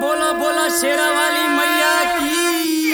बोला बोला शेरा वाली मैया की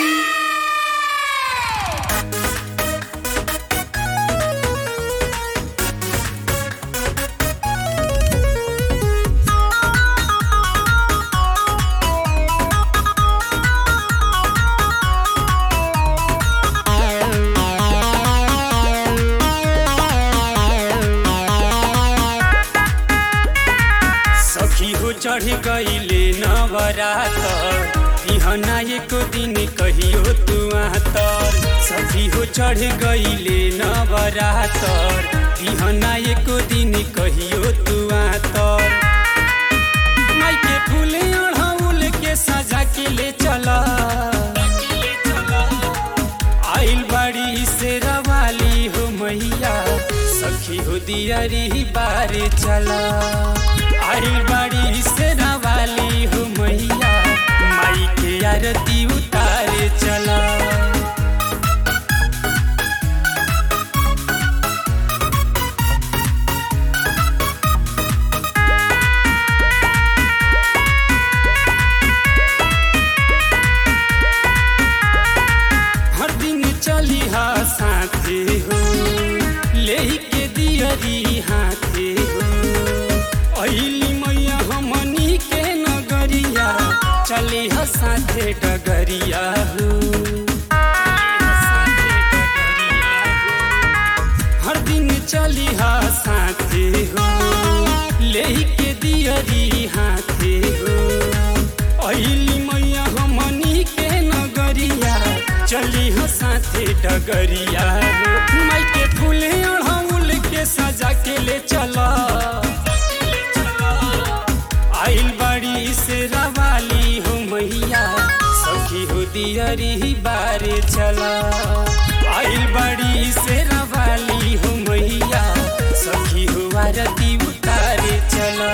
सखी हो चढ़ गईले नवरातर बिहना एक दिन कहियो तू तर सखी हो चढ़ गईले नवरातर बिहना एक दिन कहियो तू तर माई के फूले अढ़ौल के सजा के ले चला आइल बाड़ी से रवाली हो मैया सखी हो दियरी बारे चला आइल बाड़ी से रवाली हो मैया माई के आरती उतारे चला हर दिन चली हा साथे हो ले के दियरी हाथे हो अइली मैया हमनी के नगरिया चली हा साथे डगरिया हो हर दिन चली हा साथे हो ले के दियरी हाथे हो अइली मैया हमनी के नगरिया चली हो साथे डगरिया हो माई के फूले अढ़ौल के सजा के ले चला आइल बड़ी से रवाली हो मैया सखी हो दियरी बारे चला आइल बड़ी से रवाली हो मैया सखी हो आरती उतारे चला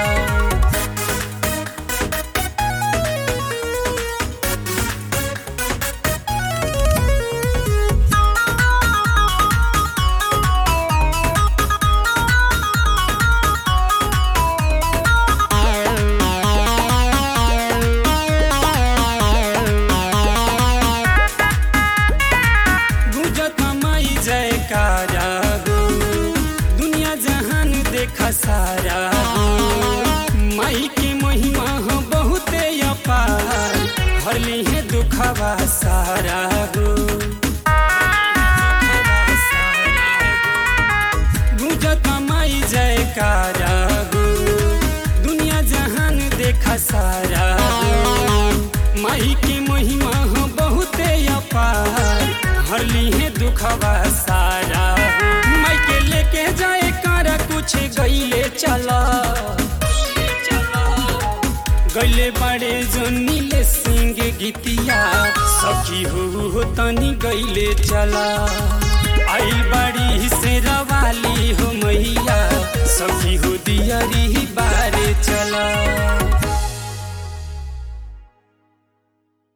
गुजत माई जयकारा हो दुनिया जहान देखा सारा हो माई के महिमा हो बहुते अपार हरली है दुखवा सारा हो गुजत माई जयकारा हो दुनिया जहान देखा सारा हो माई के महिमा हो बहुते अपार हरली है दुखवा सारा हो माई के लेके जाए कर कुछ गईले चला गईले बड़े जो नीले सिंह गीतिया सखी हो हो तनी गईले चला आइल बड़ी से रवा